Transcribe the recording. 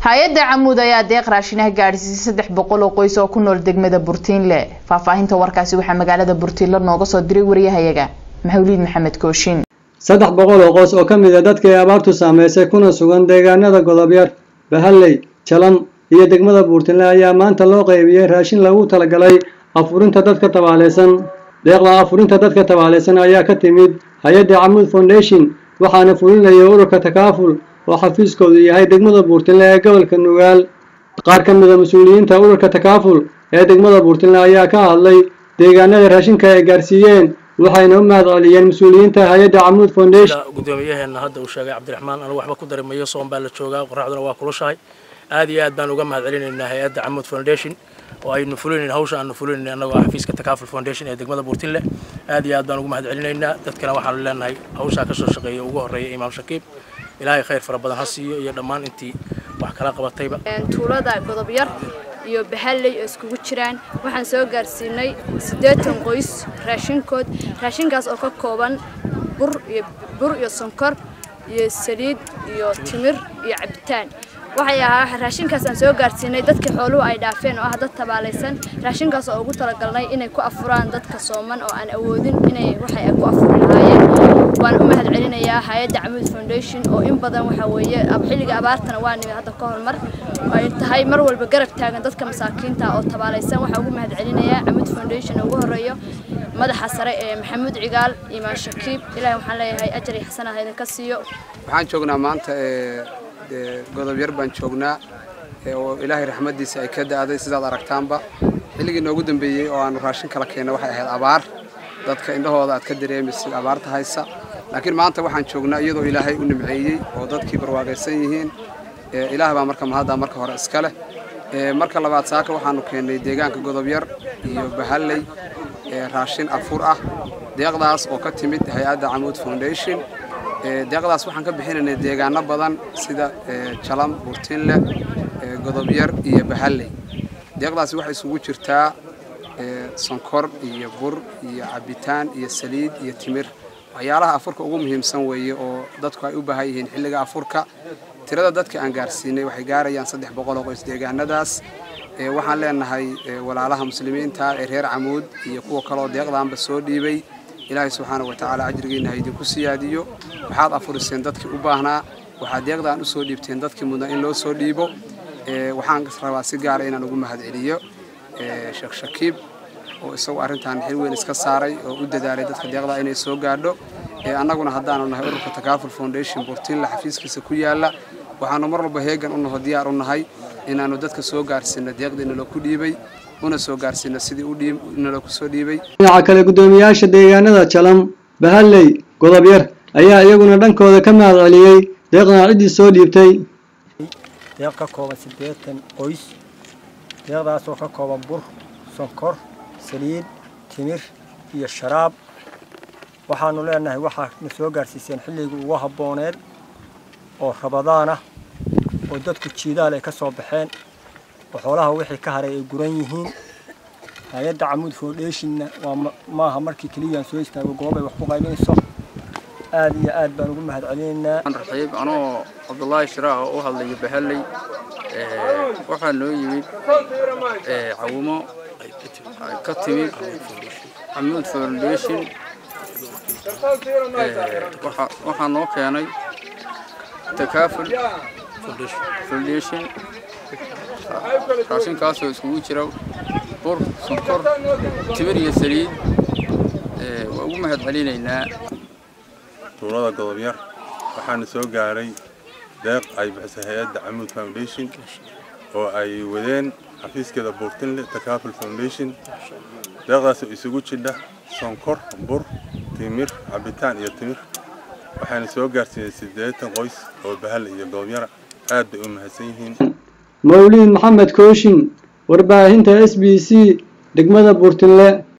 hay-adda camuud ayaa deeq raashinaha gaadhsiisay saddex boqol oo qoys oo ku nool degmada burtiinle faahfaahinta warkaasi waxaa magaalada burtiinle nooga soo diray wariyahayaga maxawliid maxamed kooshin saddex boqol oo qoys oo ka mid a dadkii abaartu saameysay kuna sugan deegaanada godobyar bahalley jalam iyo degmada buurtinle ayaa maanta loo qaybiyey raashin lagu talagalay afurinta dadka tabaaleysan deeqda afurinta dadka tabaaleysan ayaa ka timid hay-adda camuud foundation waxaana fulinaya ururka takaaful oo xafiiskoodu yahay degmada buurtinle ee gobolka nugaal qaar ka mid a mas-uuliyiinta ururka takaaful ee degmada buurtinle ayaa ka hadlay deegaanada raashinka ay gaarsiiyeen waxayna u mahad celiyeen mas-uuliyiinta hay-adda camuud foundation gudoomiyaheena hadda uu sheegay cabdiraxmaan anigu waxba ku darimayo soon baa la joogaa qoraxduna waa kulushahay aad iyo aad baan uga mahad celinaynaa hay-adda camuud foundation oo aynu fulinayn hawsha aanu fulinayn annagoo xafiiska takaaful foundation ee degmada buurtinle aad iyo aad baan ugu mahad celinaynaa dadkana waxaanu leenahay hawshaa ka soo shaqeeya ugu horreeya imaam shakiib ilaahay khayr fara badan ha siiyo iyo dhammaan intii wax kala qabatayba tuulada godobyar iyo bahalley oo iskugu jiraan waxaan soo gaarsiinay siddeetan qoys raashinkood raashinkaas oo ka kooban bur iyo bur iyo sonkor iyo saliid iyo timir iyo cabitaan waxay ahaa raashinkaas aan soo gaarsiinay dadkii xooluhu ay dhaafeen oo ah dad tabaalaysan raashinkaas oo ugu talagalnay inay ku afuraan dadka sooman oo aan awoodin inay waxay ku afuri lahaayeen waan u mahad celinayaa hay-adda camuud foundation oo in badan waxa weeye xilliga abaartana waa nimid hadda ka hormar ay tahay mar walba garab taagan dadka masaakiinta oo tabaalaysan waxaa ugu mahad celinayaa camuud foundation ugu horeeyo madaxa sare ee maxamuud cigaal imaan shakiib ilaahay waxaan leeyahay ajar iyo xasanaha idinka siiyo waxaan joognaa maanta godobyar baan joognaa oo ilaahay raxmaddiisa ay ka da'day sidaad aragtaanba xilligii noogu dambeeyey oo aanu raashin kala keenna waxay ahayd abaar dadka indhahooda aad ka dareemaysid abaarta haysa laakiin maanta waxaan joognaa iyadoo ilaahay u nimceeyey oo dadkii barwaaqaysan yihiin ilaah baa marka mahaddaa marka hore iska leh marka labaad saaka waxaanu keennay deegaanka godobyar iyo bahalley raashin afur ah deeqdaas oo ka timid hay-adda camuud foundation deeqdaas waxaan ka bixinaynay deegaano badan sida jalam burtinle godobyar iyo bahalley deeqdaasi waxay isugu jirtaa sonkor iyo bur iyo cabitaan iyo saliid iyo timir waxyaalaha afurka ugu muhiimsan weeye oo dadku ay u baahan yihiin xilliga afurka tirada dadka aan gaarsiinay waxay gaarayaan saddex boqol oo qoys deegaanadaas waxaan leenahay walaalaha muslimiinta ee reer camuud iyo kuwa kaleoo deeqdaanba soo dhiibay ilaahay subxaana wa tacaala ajrigiina ha idinku siyaadiyo waxaad afuriseen dadkii u baahnaa waxaad deeqdaan usoo dhiibteen dadkii mudnaa in loo soo dhiibo waxaan rabaa si gaara inaan ugu mahad celiyo sheekh shakiib oo isagu arrintan xil weyn iska saaray oo u dadaalay dadka deeqdaa inay soo gaadho annaguna haddaanu nahay ururka takaaful foundation burtiinla xafiiskiisa ku yaalla waxaanu mar walba heegan u naho diyaar u nahay inaannu dadka soo gaarsiino deeqdii naloo ku dhiibay una soo gaarsiino sidii naloo ku soo dhiibay dhinaca kale guddoomiyaasha deegaanada jalam bahalley godobyar ayaa iyaguna dhankooda ka mahad celiyey deeqdan ciddii soo dhiibtay deeq ka kooban siddeetan qoys deeqdaasoo ka kooban bur sonkor saliid timir iyo sharaab waxaanu leenahay waxaa na soo gaarsiiseen xilligii ugu habbooneed oo rabadaan ah oo dadku jiidaal ay ka soo baxeen oo xoolaha wixii ka haray ay guran yihiin hay-adda camuud foundationna waa maaha markii keliyaan soo istaago goob ay wax ku qaybinayso aad iyo aad baan ugu mahad celinaynaa raxiib anoo cabdullaahi shiraah oo u hadlayo bahalley waxaa noo yimid cawimo ka timid camuud foundation waxaa noo keenay takaaful foundation raashinkaasoo iskugu jira bur sonkor timir iyo saliid waa ugu mahad celinaynaa tuulada godobyar waxaana soo gaaray deeq ay bixisay hay-adda camuud foundation oo ay wadeen xafiiskeeda buurtinle takaaful foundation deeqdaasoo isugu jidha sonkor bur timir cabitaan iyo timir waxaana soo gaarsiinay siddeetan qoys oo bahal iyo goobyara aad bay u mahadsan yihiin mawliid maxamed kooshin warbaahinta s b c degmada buurtinle